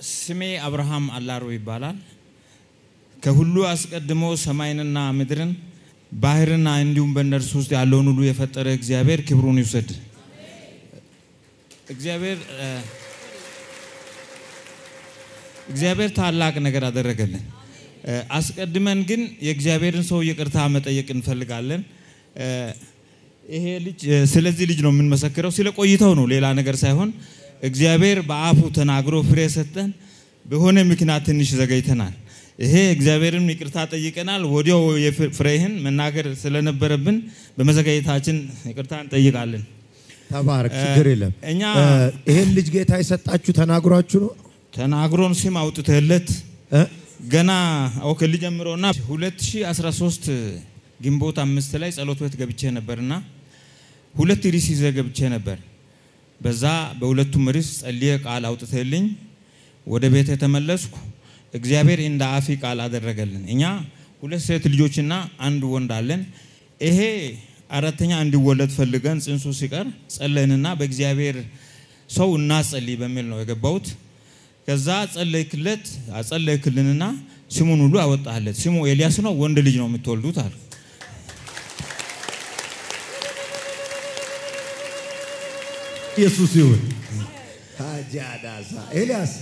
ስሜ አብርሃም አላሮ ይባላል። ከሁሉ አስቀድሞ ሰማይንና ምድርን ባህርና እንዲሁም በእነርሱ ውስጥ ያለውን ሁሉ የፈጠረ እግዚአብሔር ክብሩን ይውሰድ። እግዚአብሔር እግዚአብሔር ታላቅ ነገር አደረገልን። አስቀድመን ግን የእግዚአብሔርን ሰው ይቅርታ መጠየቅ እንፈልጋለን። ይሄ ልጅ ስለዚህ ልጅ ነው የምንመሰክረው፣ ስለ ቆይተው ነው ሌላ ነገር ሳይሆን እግዚአብሔር በአፉ ተናግሮ ፍሬ ሰጠን። በሆነ ምክንያት ትንሽ ዘገይተናል። ይሄ እግዚአብሔርን ይቅርታ ጠይቀናል። ወዲያው ፍሬህን መናገር ስለነበረብን በመዘጋየታችን ይቅርታ እንጠይቃለን። ተባረክ፣ ችግር የለም። እኛ ይሄን ልጅ ጌታ የሰጣችሁ ተናግሯችሁ ነው ተናግሮን ስም አውጥተለት እ? ገና ኦኬ ልጀምረውና 2013 ግንቦት አምስት ላይ ጸሎት ቤት ገብቼ ነበርና ሁለት ርዕስ ይዘህ ገብቼ ነበር። በዛ በሁለቱም ርዕስ ጸልዬ ቃል አውጥተልኝ ወደ ቤት የተመለስኩ እግዚአብሔር እንደ አፊ ቃል አደረገልን። እኛ ሁለት ሴት ልጆችና አንድ ወንድ አለን። ይሄ አራተኛ እንዲወለድ ፈልገን ጽንሱ ሲቀር ጸለይንና በእግዚአብሔር ሰው እናጸልይ በሚል ነው የገባሁት። ከዛ ጸለይክለት አጸለይክልንና ስሙን ሁሉ አወጣለት። ስሙ ኤልያስ ነው፣ ወንድ ልጅ ነው የምትወልዱት አሉ። ኢየሱስ ይሁን። ሀጃዳሳ ኤልያስ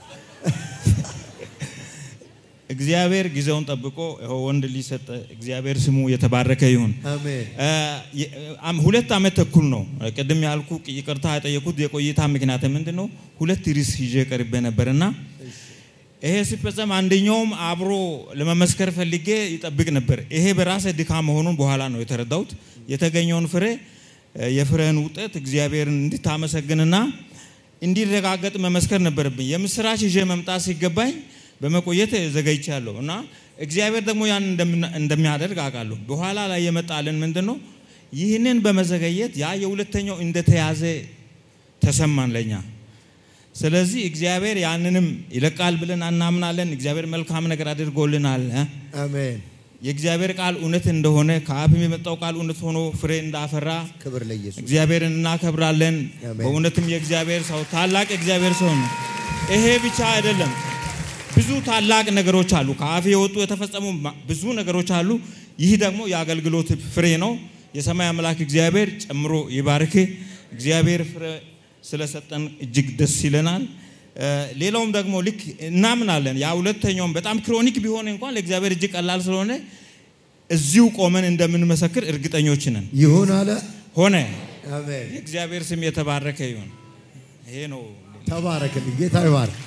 እግዚአብሔር ጊዜውን ጠብቆ ይኸው ወንድ ልጅ ሰጠ። እግዚአብሔር ስሙ የተባረከ ይሁን። አሜን። አም- ሁለት ዓመት ተኩል ነው ቅድም ያልኩ ይቅርታ የጠየኩት የቆይታ ምክንያት ምንድን ነው? ሁለት ርዕስ ይዤ ቀርቤ ነበርና ይሄ ሲፈጸም አንደኛውም አብሮ ለመመስከር ፈልጌ ይጠብቅ ነበር። ይሄ በራሴ ድካም መሆኑን በኋላ ነው የተረዳሁት። የተገኘውን ፍሬ የፍሬህን ውጤት እግዚአብሔርን እንድታመሰግንና እንዲረጋገጥ መመስከር ነበረብኝ። የምስራች ይዤ መምጣት ሲገባኝ በመቆየት ዘገይቻለሁ እና እግዚአብሔር ደግሞ ያን እንደምና- እንደሚያደርግ አውቃለሁ። በኋላ ላይ የመጣልን ምንድን ነው? ይህንን በመዘገየት ያ የሁለተኛው እንደተያዘ ተሰማን ለኛ። ስለዚህ እግዚአብሔር ያንንም ይለቃል ብለን እናምናለን። እግዚአብሔር መልካም ነገር አድርጎልናል። እ? አሜን። የእግዚአብሔር ቃል እውነት እንደሆነ ከአፍም የመጣው ቃል እውነት ሆኖ ፍሬ እንዳፈራ ክብር ለኢየሱስ። እግዚአብሔርን እናከብራለን። አሜን። በእውነትም የእግዚአብሔር ሰው ታላቅ የእግዚአብሔር ሰው ነው። ይሄ ብቻ አይደለም፣ ብዙ ታላቅ ነገሮች አሉ። ከአፍ የወጡ የተፈጸሙ ማ- ብዙ ነገሮች አሉ። ይህ ደግሞ የአገልግሎት ፍሬ ነው። የሰማይ አምላክ እግዚአብሔር ጨምሮ ይባርክ። እግዚአብሔር ፍሬ ስለሰጠን እጅግ ደስ ይለናል። እ፣ ሌላውም ደግሞ ልክ እናምናለን። ያ ሁለተኛውም በጣም ክሮኒክ ቢሆን እንኳን ለእግዚአብሔር እጅግ ቀላል ስለሆነ እዚሁ ቆመን እንደምንመሰክር እርግጠኞች ነን። ይሁን አለ። ሆነ። አሜን። የእግዚአብሔር ስም የተባረከ ይሁን። ይሄ ነው። ተባረክልኝ። ጌታ ይባርክ።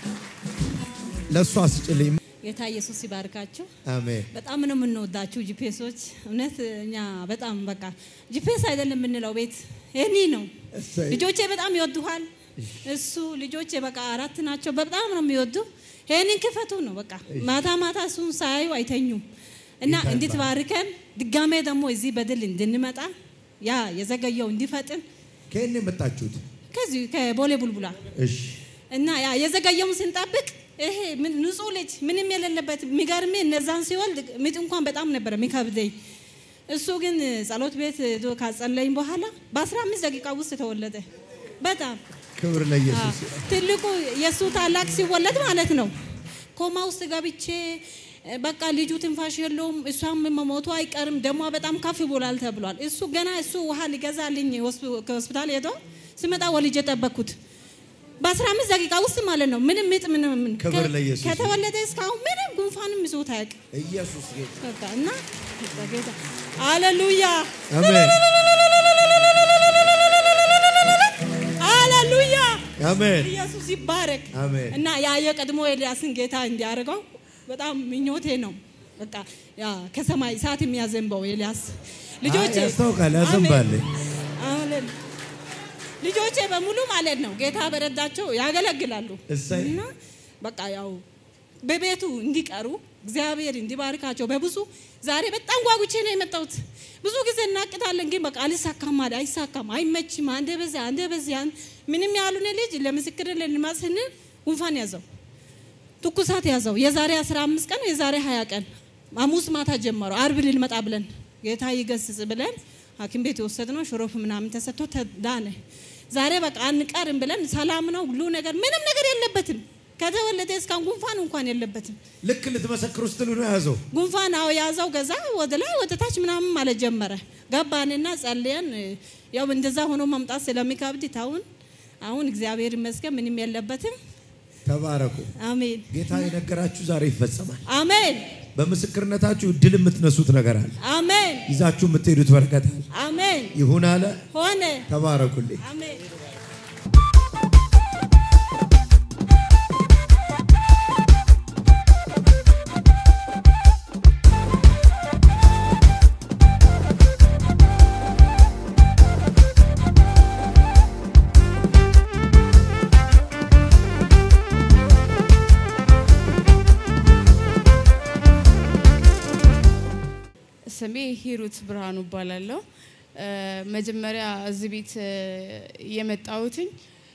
ለእሷ ስጭልኝ። ጌታ ኢየሱስ ይባርካችሁ። አሜን። በጣም ነው የምንወዳችሁ ጂፒኤሶች። እውነት እኛ በጣም በቃ ጂፒኤስ አይደለም የምንለው ቤት የኔ ነው። እሰይ። ልጆቼ በጣም ይወዱሃል። እሱ ልጆቼ በቃ አራት ናቸው። በጣም ነው የሚወዱ። ይህንን ክፈቱ ነው በቃ ማታ ማታ እሱን ሳያዩ አይተኙም። እና ጌታ እንድትባርከን ድጋሜ ደግሞ እዚህ በድል እንድንመጣ ያ የዘገየው እንዲፈጥን ከየት ነው የመጣችሁት? ከዚህ ከቦሌ ቡልቡላ እሺ። እና ያ የዘገየውን ስንጠብቅ ይሄ ምን ንጹህ ልጅ ምንም የሌለበት የሚገርሜ እነዛን ሲወልድ ምጥ እንኳን በጣም ነበረ የሚከብደኝ። እሱ ግን ጸሎት ቤት ሄዶ ካጸለኝ በኋላ በ15 ደቂቃ ውስጥ ተወለደ። በጣም ክብር ለኢየሱስ። አዎ። ትልቁ የእሱ ታላቅ ሲወለድ ማለት ነው ኮማ ውስጥ ገብቼ በቃ ልጁ ትንፋሽ የለውም፣ እሷም መሞቱ አይቀርም፣ ደሟ በጣም ከፍ ብሏል ተብሏል። እሱ ገና እሱ ውሃ ሊገዛልኝ ሆስፒ- ከሆስፒታል ሄዶ ስመጣ ወልጄ ጠበቅኩት። በ15 ደቂቃ ውስጥ ማለት ነው። ምንም ምጥ ምንም ምን ክብር ለኢየሱስ። ከተወለደ እስካሁን ምንም ጉንፋንም ይዞት አያውቅም። ኢየሱስ ጌታ። በቃ እና ጌታ ሃሌሉያ አሜን። ሃሌሉያ አሜን። ኢየሱስ ይባረክ። አሜን። እና ያ የቀድሞ ኤልያስን ጌታ እንዲያደርገው በጣም ምኞቴ ነው። በቃ ያ ከሰማይ እሳት የሚያዘንበው ኤልያስ ልጆቼ አይ፣ ያስታውቃል፣ ያዘንባል። አሜን። ልጆቼ በሙሉ ማለት ነው ጌታ በረዳቸው ያገለግላሉ እሰይ። እና በቃ ያው በቤቱ እንዲቀሩ እግዚአብሔር እንዲባርካቸው በብዙ ዛሬ በጣም ጓጉቼ ነው የመጣሁት። ብዙ ጊዜ እናቅዳለን፣ ግን በቃ አልሳካም አለ አይሳካም፣ አይመችም፣ አንደ በዚያ አንደ በዚያ ምንም ያሉን ልጅ ለምስክር ልንማት ስንል ጉንፋን ያዘው፣ ትኩሳት ያዘው። የዛሬ 15 ቀን የዛሬ 20 ቀን ሐሙስ ማታ ጀመረው። አርብ ልንመጣ ብለን ጌታ ይገስጽ ብለን ሐኪም ቤት የወሰድነው ሽሮፕ ምናምን ተሰጥቶ ተዳነ። ዛሬ በቃ አንቀርም ብለን ሰላም ነው ሁሉ ነገር ምንም ነገር የለበትም። ከተወለደ እስካሁን ጉንፋን እንኳን የለበትም። ልክ ልትመሰክሩ ስትሉ ነው የያዘው። ጉንፋን አዎ ያዘው። ገዛ ወደ ላይ ወደ ታች ምናምን ማለት ጀመረ። ገባንና ጸልየን ያው እንደዛ ሆኖ መምጣት ስለሚከብድ ታውን አሁን እግዚአብሔር ይመስገን ምንም የለበትም። ተባረኩ። አሜን ጌታ የነገራችሁ ዛሬ ይፈጸማል። አሜን በምስክርነታችሁ እድል የምትነሱት ነገር አለ። አሜን ይዛችሁ የምትሄዱት በረከት አለ። አሜን ይሁን አለ። ሆነ ተባረኩልኝ። አሜን ስሜ ሂሩት ብርሃኑ እባላለሁ። እ፣ መጀመሪያ እዚህ ቤት እ፣ የመጣሁትኝ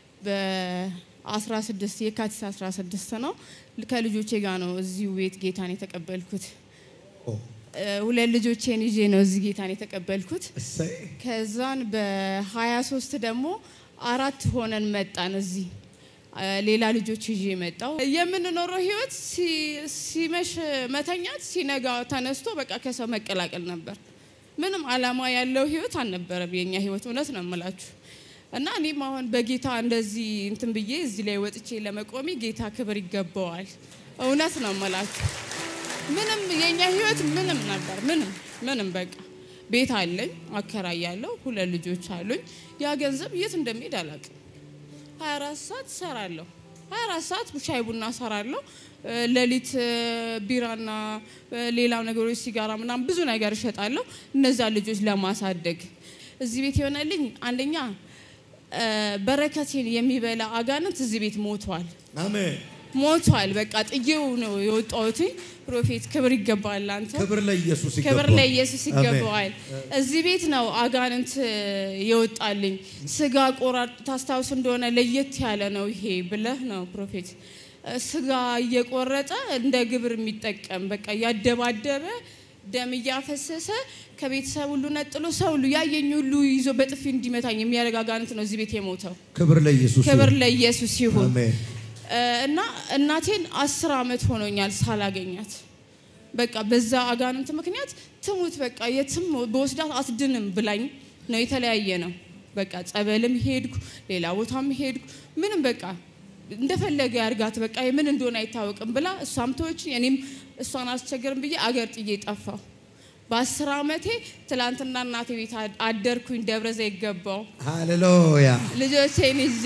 በ16 የካቲት 16 ነው። ከልጆቼ ጋር ነው እዚሁ ቤት ጌታን የተቀበልኩት። ኦ፣ እ፣ ሁለት ልጆቼን ይዤ ነው እዚህ ጌታን የተቀበልኩት። እሰይ ከዛን በ23 ደግሞ አራት ሆነን መጣን እዚህ እ፣ ሌላ ልጆች ይዤ መጣው። የምንኖረው ህይወት ሲ- ሲመሽ መተኛት፣ ሲነጋ ተነስቶ በቃ ከሰው መቀላቀል ነበር። ምንም አላማ ያለው ህይወት አልነበረም የኛ ህይወት። እውነት ነው የምላችሁ እና እኔም አሁን በጌታ እንደዚህ እንትን ብዬ እዚህ ላይ ወጥቼ ለመቆሜ ጌታ ክብር ይገባዋል። እውነት ነው የምላችሁ ምንም የኛ ህይወት ምንም ነበር። ምንም ምንም በቃ ቤት አለኝ፣ አከራያለሁ፣ ሁለት ልጆች አሉኝ። ያ ገንዘብ የት እንደሚሄድ አላውቅም። 24 ሰዓት ሰራለሁ። 24 ሰዓት ሻይ ቡና ሰራለሁ። እ፣ ሌሊት እ፣ ቢራና እ፣ ሌላ ነገሮች ሲጋራ ምናምን ብዙ ነገር እሸጣለሁ እነዛ ልጆች ለማሳደግ እዚህ ቤት የሆነልኝ አንደኛ እ፣ በረከቴን የሚበላ አጋንንት እዚህ ቤት ሞቷል አሜን። ሞቷል። በቃ ጥዬው ነው የወጣሁት። ፕሮፌት ክብር ይገባል አንተ ክብር ለኢየሱስ ይገባል። ክብር ለኢየሱስ ይገባዋል። እዚህ ቤት ነው አጋንንት የወጣልኝ። ስጋ ቆራጥ ታስታውስ እንደሆነ ለየት ያለ ነው ይሄ ብለህ ነው ፕሮፌት ስጋ እየቆረጠ እንደ ግብር የሚጠቀም በቃ እያደባደበ ደም እያፈሰሰ ከቤተሰብ ሁሉ ነጥሎ ሰው ሁሉ ያየኝ ሁሉ ይዞ በጥፊ እንዲመታኝ የሚያደርግ አጋንንት ነው እዚህ ቤት የሞተው። ክብር ለኢየሱስ ክብር ይሁን። ለኢየሱስ ይሁን። አሜን። እና እናቴን አስር አመት ሆኖኛል ሳላገኛት። በቃ በዛ አጋንንት ምክንያት ትሙት በቃ የትም በወስዳት አትድንም ብላኝ ነው የተለያየ ነው። በቃ ጸበልም ሄድኩ፣ ሌላ ቦታም ሄድኩ። ምንም በቃ እንደፈለገ ያርጋት በቃ ምን እንደሆነ አይታወቅም ብላ እሷም ተወችኝ፣ እኔም እሷን አስቸገርም ብዬ አገር ጥዬ ጠፋሁ። በአስር አመቴ ትላንትና እናቴ ቤት አደርኩኝ። ደብረ ዘይት ገባሁ ሃሌሉያ። ልጆቼን ይዤ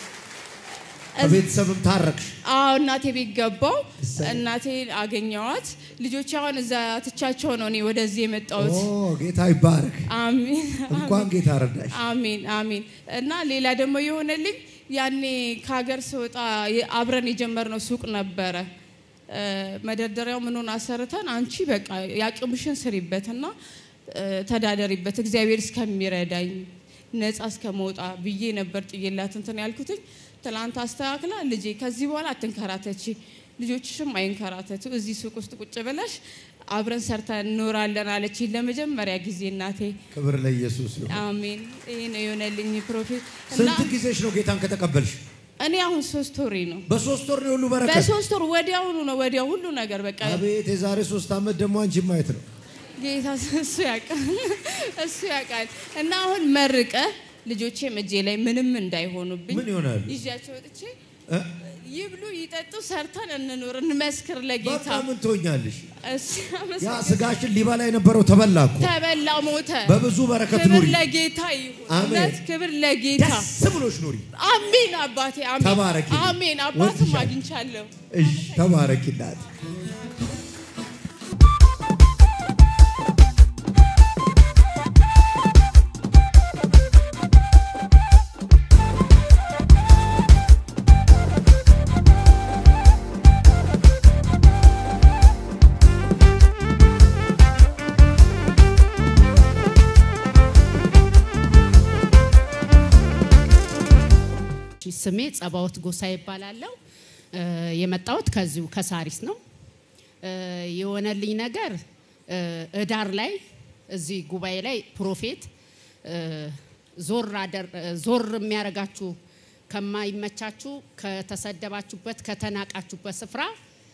ከቤተሰብም ታረቅሽ። አዎ እናቴ ቤት ገባው። እሰይ። እናቴ አገኘዋት። ልጆች አሁን እዛ ትቻቸው ነው እኔ ወደዚህ የመጣሁት። ኦ ጌታ ይባረክ። አሜን እንኳን ጌታ ረዳሽ። አሜን አሜን። እና ሌላ ደግሞ የሆነልኝ ያኔ ከሀገር ስወጣ የ- አብረን የጀመርነው ሱቅ ነበረ። እ፣ መደርደሪያው ምኑን አሰርተን አንቺ በቃ የአቅምሽን ስሪበትና እ፣ ተዳደሪበት እግዚአብሔር እስከሚረዳኝ ነፃ እስከመውጣ ብዬ ነበር ጥዬላት እንትን ያልኩትኝ። ትላንት አስተካክላ ልጄ ከዚህ በኋላ አትንከራተቺ፣ ልጆችሽም አይንከራተቱ፣ እዚህ ሱቅ ውስጥ ቁጭ ብለሽ አብረን ሰርተን እንኖራለን አለች ለመጀመሪያ ጊዜ እናቴ። ክብር ለኢየሱስ ይሁን። አሜን። ይህ ነው የሆነልኝ ፕሮፌት እና ስንት ጊዜሽ ነው ጌታን ከተቀበልሽ? እኔ አሁን ሶስት ወሬ ነው። በሶስት ወር ነው ሁሉ በረከት። በሶስት ወር ወዲያውኑ ነው ወዲያው ሁሉ ነገር በቃ አቤት የዛሬ ሶስት ዓመት ደግሞ አንቺ ማየት ነው። ጌታ እሱ ያውቃል እሱ ያውቃል። እና አሁን መርቀ ልጆቼም እጄ ላይ ምንም እንዳይሆኑብኝ ምን ይሆናሉ? ይዣቸው ወጥቼ እ? ይብሉ ይጠጡ፣ ሰርተን እንኑር፣ እንመስክር ለጌታ። በቃ ምን ትሆኛለሽ? እሱ ያ አመሰግናለሁ። ስጋሽን ሊበላ የነበረው ተበላ እኮ። ተበላ ሞተ። በብዙ በረከት ክብር ኑሪ። ለጌታ ይሁን። አሜን። እውነት ክብር ለጌታ ደስ ብሎሽ ኑሪ። አሜን። አባቴ አሜን። ተባረኪ። አሜን። አባትም ወድሻለሁ። አግኝቻለሁ። እሺ ተባረኪላት። ስሜ ጸባወት ጎሳ ይባላለሁ። እ፣ የመጣሁት ከዚሁ ከሳሪስ ነው። እ፣ የሆነልኝ ነገር እ፣ እዳር ላይ እዚህ ጉባኤ ላይ ፕሮፌት እ፣ ዞር አደር ዞር የሚያደርጋችሁ ከማይመቻችሁ ከተሰደባችሁበት ከተናቃችሁበት ስፍራ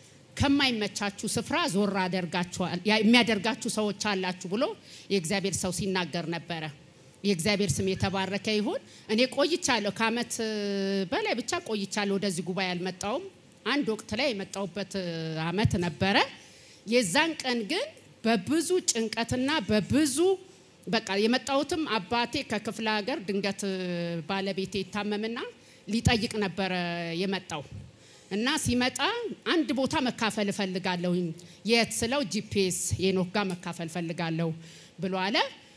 ከማይመቻችሁ ስፍራ ዞር አደርጋችኋል ያ- የሚያደርጋችሁ ሰዎች አላችሁ ብሎ የእግዚአብሔር ሰው ሲናገር ነበረ። የእግዚአብሔር ስም የተባረከ ይሁን። እኔ ቆይቻለሁ፣ ከአመት እ፣ በላይ ብቻ ቆይቻለሁ። ወደዚህ ጉባኤ አልመጣውም። አንድ ወቅት ላይ የመጣውበት እ፣ አመት ነበረ። የዛን ቀን ግን በብዙ ጭንቀትና በብዙ በቃ የመጣሁትም አባቴ ከክፍለ ሀገር ድንገት እ፣ ባለቤቴ ይታመምና ሊጠይቅ ነበረ የመጣው እና ሲመጣ አንድ ቦታ መካፈል እፈልጋለሁ። የት ስለው ጂፒኤስ የኖክ ጋር መካፈል እፈልጋለሁ ብሎ አለ።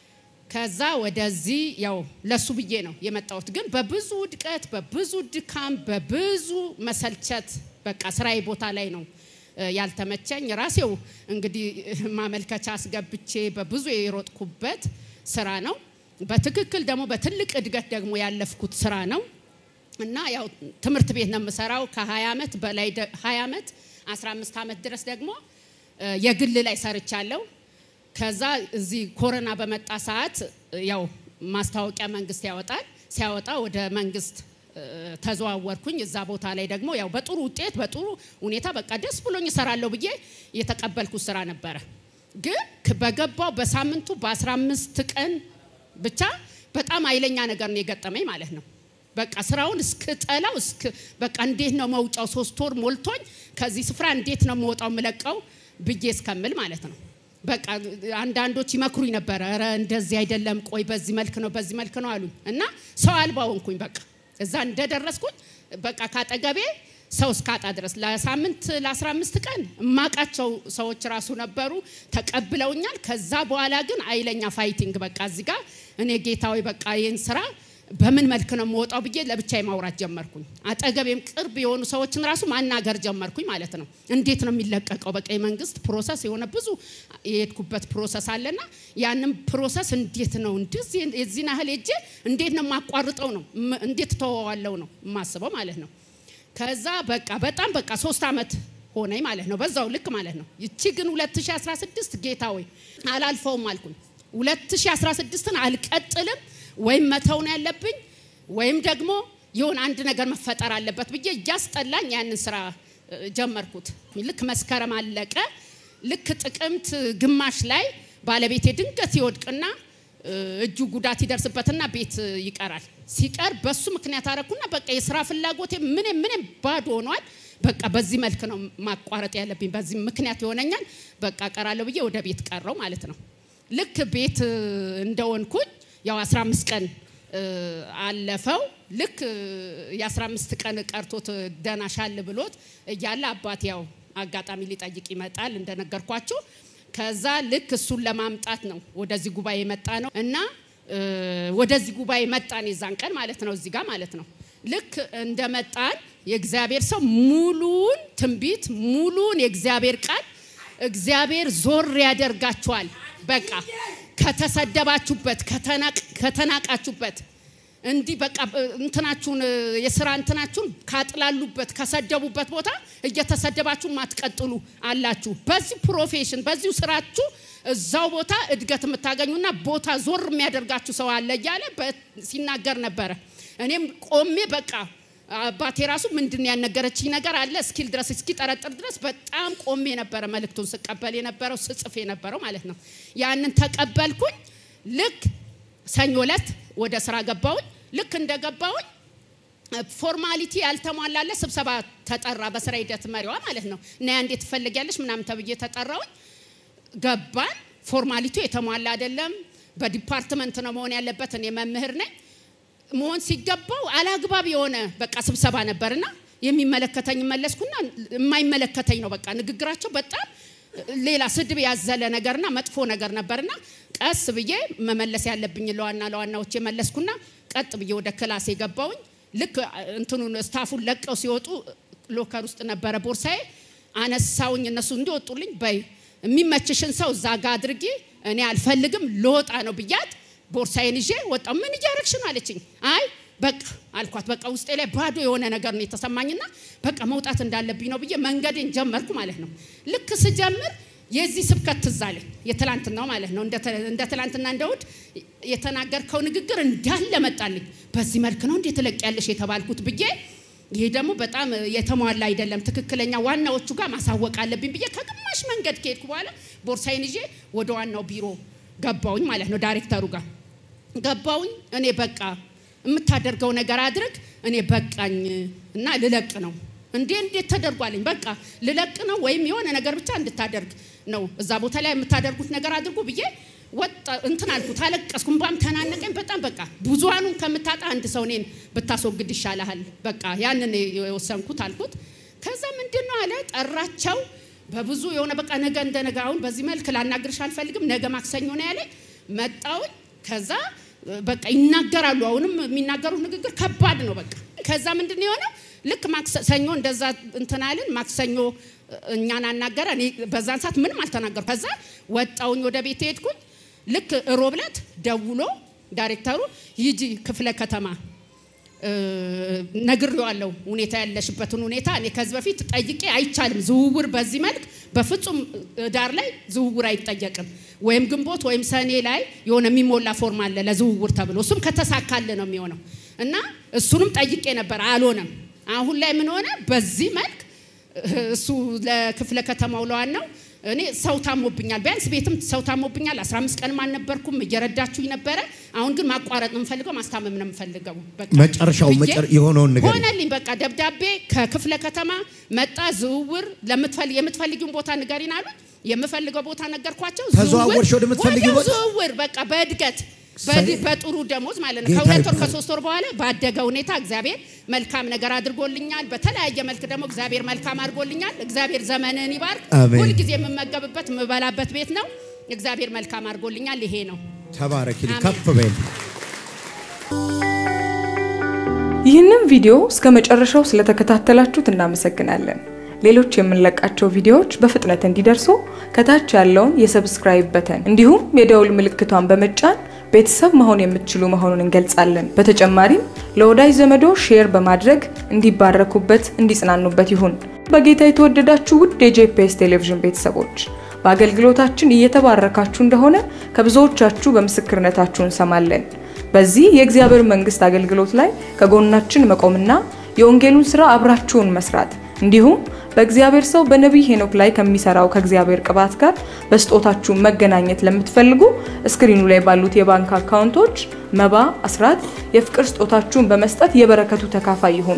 ከዛ ወደዚህ ያው ለሱ ብዬ ነው የመጣሁት። ግን በብዙ ውድቀት፣ በብዙ ድካም፣ በብዙ መሰልቸት በቃ ስራዬ ቦታ ላይ ነው እ፣ ያልተመቸኝ ራሴው እንግዲህ ማመልከቻ አስገብቼ በብዙ የሮጥኩበት ስራ ነው። በትክክል ደግሞ በትልቅ እድገት ደግሞ ያለፍኩት ስራ ነው። እና ያው ትምህርት ቤት ነው የምሰራው ከ20 ዓመት በላይ ደ- 20 ዓመት 15 ዓመት ድረስ ደግሞ እ፣ የግል ላይ ሰርቻለሁ። ከዛ እዚህ ኮሮና በመጣ ሰዓት እ፣ ያው ማስታወቂያ መንግስት ያወጣል። ሲያወጣ ወደ መንግስት እ፣ ተዘዋወርኩኝ። እዛ ቦታ ላይ ደግሞ ያው በጥሩ ውጤት በጥሩ ሁኔታ በቃ ደስ ብሎኝ እሰራለሁ ብዬ የተቀበልኩት ስራ ነበረ። ግን ክ- በገባው በሳምንቱ በ15 ቀን ብቻ በጣም ኃይለኛ ነገር ነው የገጠመኝ ማለት ነው። በቃ ስራውን እስክጠላው እስክ በቃ እንዴት ነው መውጫው ሶስት ወር ሞልቶኝ ከዚህ ስፍራ እንዴት ነው መውጣው የምለቀው ብዬ እስከምል ማለት ነው። በቃ አንዳንዶች ይመክሩኝ ነበረ። ኧረ እንደዚህ አይደለም፣ ቆይ በዚህ መልክ ነው በዚህ መልክ ነው አሉኝ እና ሰው አልባ ሆንኩኝ። በቃ እዛ እንደደረስኩኝ በቃ ካጠገቤ ሰው እስካጣ ድረስ ለሳምንት ለ15 ቀን እማቃቸው ሰዎች ራሱ ነበሩ ተቀብለውኛል። ከዛ በኋላ ግን አይለኛ ፋይቲንግ በቃ እዚህ ጋር እኔ ጌታዊ በቃ ይህን ስራ በምን መልክ ነው የምወጣው ብዬ ለብቻዬ ማውራት ጀመርኩኝ። አጠገቤም ቅርብ የሆኑ ሰዎችን ራሱ ማናገር ጀመርኩኝ ማለት ነው። እንዴት ነው የሚለቀቀው? በቃ የመንግስት ፕሮሰስ የሆነ ብዙ የሄድኩበት ፕሮሰስ አለና ያንም ፕሮሰስ እንዴት ነው እንደዚህ የዚህን ያህል ሄጄ እንዴት ነው የማቋርጠው ነው ም- እንዴት ተወዋለው ነው የማስበው ማለት ነው። ከዛ በቃ በጣም በቃ ሶስት ዓመት ሆነኝ ማለት ነው። በዛው ልክ ማለት ነው። ይቺ ግን 2016 ጌታ ወይ አላልፈውም አልኩኝ። 2016ን አልቀጥልም ወይም መተው ነው ያለብኝ ወይም ደግሞ የሆነ አንድ ነገር መፈጠር አለበት ብዬ እያስጠላኝ ያንን ስራ እ፣ ጀመርኩት። ልክ መስከረም አለቀ። ልክ ጥቅምት ግማሽ ላይ ባለቤቴ ድንገት ይወድቅና እ፣ እጁ ጉዳት ይደርስበትና ቤት እ፣ ይቀራል። ሲቀር በሱ ምክንያት አረኩና በቃ የስራ ፍላጎቴ ምንም ምንም ባዶ ሆኗል። በቃ በዚህ መልክ ነው ማቋረጥ ያለብኝ፣ በዚህ ምክንያት ይሆነኛል። በቃ ቀራለሁ ብዬ ወደ ቤት ቀረው ማለት ነው። ልክ ቤት እ፣ እንደሆንኩኝ ያው 15 ቀን እ፣ አለፈው። ልክ እ፣ የ15 ቀን ቀርቶት እ፣ ደህና ሻል ብሎት እያለ አባት ያው አጋጣሚ ሊጠይቅ ይመጣል እንደነገርኳችሁ። ከዛ ልክ እሱን ለማምጣት ነው ወደዚህ ጉባኤ የመጣ ነው እና እ፣ ወደዚህ ጉባኤ መጣን የዛን ቀን ማለት ነው እዚህ ጋር ማለት ነው። ልክ እንደመጣን የእግዚአብሔር ሰው ሙሉን ትንቢት ሙሉን የእግዚአብሔር ቃል እግዚአብሔር ዞር ያደርጋችኋል። በቃ ከተሰደባችሁበት፣ ከተናቅ- ከተናቃችሁበት እንዲህ በቃ እ፣ እንትናችሁን እ፣ የስራ እንትናችሁን ካጥላሉበት ከሰደቡበት ቦታ እየተሰደባችሁ ማትቀጥሉ አላችሁ። በዚህ ፕሮፌሽን በዚሁ ስራችሁ እዛው ቦታ እድገት የምታገኙና ቦታ ዞር የሚያደርጋችሁ ሰው አለ እያለ በ- ሲናገር ነበረ። እኔም ቆሜ በቃ አባቴ ራሱ ምንድን ያልነገረችኝ ነገር አለ እስኪል ድረስ እስኪ ጠረጥር ድረስ በጣም ቆሜ ነበረ መልእክቱን ስቀበል የነበረው ስጽፍ የነበረው ማለት ነው። ያንን ተቀበልኩኝ። ልክ ሰኞ ዕለት ወደ ስራ ገባሁኝ። ልክ እንደገባሁኝ ፎርማሊቲ ያልተሟላለ ስብሰባ ተጠራ። በስራ ሂደት መሪዋ ማለት ነው እና ያ እንዴት ትፈልጊያለሽ ምናምን ተብዬ ተጠራውኝ። ገባን። ፎርማሊቱ የተሟላ አይደለም። በዲፓርትመንት ነው መሆን ያለበት። እኔ መምህር ነኝ። መሆን ሲገባው አላግባብ የሆነ በቃ ስብሰባ ነበርና የሚመለከተኝ መለስኩና የማይመለከተኝ ነው በቃ ንግግራቸው በጣም ሌላ ስድብ ያዘለ ነገርና መጥፎ ነገር ነበርና ቀስ ብዬ መመለስ ያለብኝ ለዋና ለዋናዎች መለስኩና ቀጥ ብዬ ወደ ክላስ የገባውኝ ልክ እንትኑን ስታፉን ለቀው ሲወጡ ሎከር ውስጥ ነበረ ቦርሳዬ አነሳውኝ እነሱ እንዲወጡልኝ በይ የሚመችሽን ሰው እዛ ጋ አድርጊ እኔ አልፈልግም ልወጣ ነው ብያት ቦርሳዬን ይዤ ወጣሁ ምን እያረግሽ ነው አለችኝ አይ በቃ አልኳት በቃ ውስጤ ላይ ባዶ የሆነ ነገር ነው የተሰማኝና በቃ መውጣት እንዳለብኝ ነው ብዬ መንገዴን ጀመርኩ ማለት ነው ልክ ስጀምር የዚህ ስብከት ትዝ አለኝ የትላንትናው ማለት ነው እንደ ትላንትና እንደ እሑድ የተናገርከው ንግግር እንዳለ መጣልኝ። በዚህ መልክ ነው እንዴት ትለቅ ያለሽ የተባልኩት ብዬ ይሄ ደግሞ በጣም የተሟላ አይደለም፣ ትክክለኛ ዋናዎቹ ጋር ማሳወቅ አለብኝ ብዬ ከግማሽ መንገድ ከሄድኩ በኋላ ቦርሳዬን ይዤ ወደ ዋናው ቢሮ ገባውኝ ማለት ነው፣ ዳይሬክተሩ ጋር ገባውኝ። እኔ በቃ የምታደርገው ነገር አድርግ፣ እኔ በቃኝ እና ልለቅ ነው። እንዴ እንዴት ተደርጓልኝ? በቃ ልለቅ ነው ወይም የሆነ ነገር ብቻ እንድታደርግ ነው። እዛ ቦታ ላይ የምታደርጉት ነገር አድርጉ ብዬ ወጣ እንትን አልኩት፣ አለቀስኩ፣ እንባም ተናነቀኝ። በጣም በቃ ብዙሃኑን ከምታጣ አንድ ሰው እኔን ብታስወግድ ይሻልሃል፣ በቃ ያንን የወሰንኩት አልኩት። ከዛ ምንድን ነው አለ ጠራቸው። በብዙ የሆነ በቃ ነገ እንደ ነገ አሁን በዚህ መልክ ላናግርሽ አልፈልግም፣ ነገ ማክሰኞ ነው ያለ። መጣውኝ ከዛ በቃ ይናገራሉ። አሁንም የሚናገሩት ንግግር ከባድ ነው። በቃ ከዛ ምንድን ነው የሆነው? ልክ ማክሰኞ እንደዛ እንትናልን ማክሰኞ እኛን አናገረ። እኔ በዛን ሰዓት ምንም አልተናገርኩ። ከዛ ወጣውኝ ወደ ቤት ሄድኩኝ። ልክ ሮብ ዕለት ደውሎ ዳይሬክተሩ ሂጂ ክፍለ ከተማ ነግሬዋለሁ፣ ሁኔታ ያለሽበትን ሁኔታ እኔ ከዚህ በፊት ጠይቄ አይቻልም። ዝውውር በዚህ መልክ በፍጹም ዳር ላይ ዝውውር አይጠየቅም። ወይም ግንቦት ወይም ሰኔ ላይ የሆነ የሚሞላ ፎርም አለ ለዝውውር ተብሎ እሱም ከተሳካለ ነው የሚሆነው እና እሱንም ጠይቄ ነበር፣ አልሆነም። አሁን ላይ ምን ሆነ? በዚህ መልክ እሱ ለክፍለ ከተማው ለዋናው እኔ ሰው ታሞብኛል፣ ቢያንስ ቤትም ሰው ታሞብኛል። 15 ቀንም አልነበርኩም፣ እየረዳችሁኝ ነበረ። አሁን ግን ማቋረጥ ነው የምፈልገው፣ ማስታመም ነው የምፈልገው። በቃ መጨረሻው ብዬ መጨረ- የሆነውን ነገር ሆነልኝ። በቃ ደብዳቤ ከክፍለ ከተማ መጣ። ዝውውር ለምትፈልግ የምትፈልጊውን ቦታ ንገሪን አሉኝ። የምፈልገው ቦታ ነገርኳቸው። ተዘዋወርሽ ዝውውር- ወደምትፈልጊው ወዲያው ቦታ? ዝውውር በቃ በእድገት ሳይ- በድ- በጥሩ ደሞዝ ማለት ነው። ጌታ ከሁለት ወር ይባረክ። ከሶስት ወር በኋላ ባደገ ሁኔታ እግዚአብሔር መልካም ነገር አድርጎልኛል። በተለያየ መልክ ደግሞ እግዚአብሔር መልካም አድርጎልኛል። እግዚአብሔር ዘመንን ይባርክ። አሜን። ሁልጊዜ የምመገብበት የምበላበት ቤት ነው። እግዚአብሔር መልካም አድርጎልኛል። ይሄ ነው። ተባረኪ፣ አሜን። ከፍ በይ። ይህንን ቪዲዮ እስከ መጨረሻው ስለተከታተላችሁት እናመሰግናለን። ሌሎች የምንለቃቸው ቪዲዮዎች በፍጥነት እንዲደርሱ ከታች ያለውን የሰብስክራይብ በተን እንዲሁም የደውል ምልክቷን በመጫን ቤተሰብ መሆን የምትችሉ መሆኑን እንገልጻለን። በተጨማሪም ለወዳጅ ዘመዶ ሼር በማድረግ እንዲባረኩበት፣ እንዲጽናኑበት ይሁን። በጌታ የተወደዳችሁ ውድ የጄፒኤስ ቴሌቪዥን ቤተሰቦች በአገልግሎታችን እየተባረካችሁ እንደሆነ ከብዙዎቻችሁ በምስክርነታችሁ እንሰማለን። በዚህ የእግዚአብሔር መንግስት አገልግሎት ላይ ከጎናችን መቆምና የወንጌሉን ስራ አብራችሁን መስራት እንዲሁም በእግዚአብሔር ሰው በነቢይ ሄኖክ ላይ ከሚሰራው ከእግዚአብሔር ቅባት ጋር በስጦታችሁ መገናኘት ለምትፈልጉ እስክሪኑ ላይ ባሉት የባንክ አካውንቶች መባ፣ አስራት፣ የፍቅር ስጦታችሁን በመስጠት የበረከቱ ተካፋይ ይሁኑ።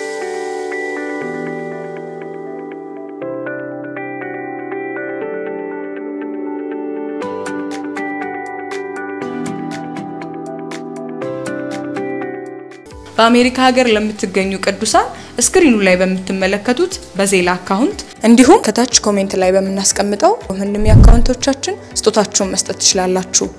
በአሜሪካ ሀገር ለምትገኙ ቅዱሳን እስክሪኑ ላይ በምትመለከቱት በዜላ አካውንት እንዲሁም ከታች ኮሜንት ላይ በምናስቀምጠው ምንም የአካውንቶቻችን ስጦታችሁን መስጠት ትችላላችሁ።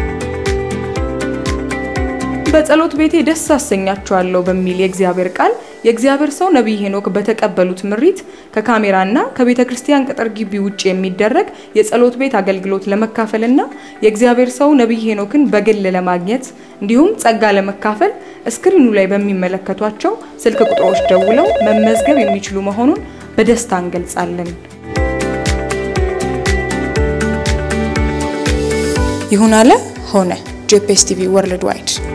በጸሎት ቤቴ ደስ አሰኛችኋለሁ በሚል የእግዚአብሔር ቃል የእግዚአብሔር ሰው ነቢይ ሄኖክ በተቀበሉት ምሪት ከካሜራና ከቤተ ክርስቲያን ቅጥር ግቢ ውጭ የሚደረግ የጸሎት ቤት አገልግሎት ለመካፈልና የእግዚአብሔር ሰው ነቢይ ሄኖክን በግል ለማግኘት እንዲሁም ጸጋ ለመካፈል እስክሪኑ ላይ በሚመለከቷቸው ስልክ ቁጥሮች ደውለው መመዝገብ የሚችሉ መሆኑን በደስታ እንገልጻለን። ይሁን አለ ሆነ። ጄፒኤስ ቲቪ ወርልድ ዋይድ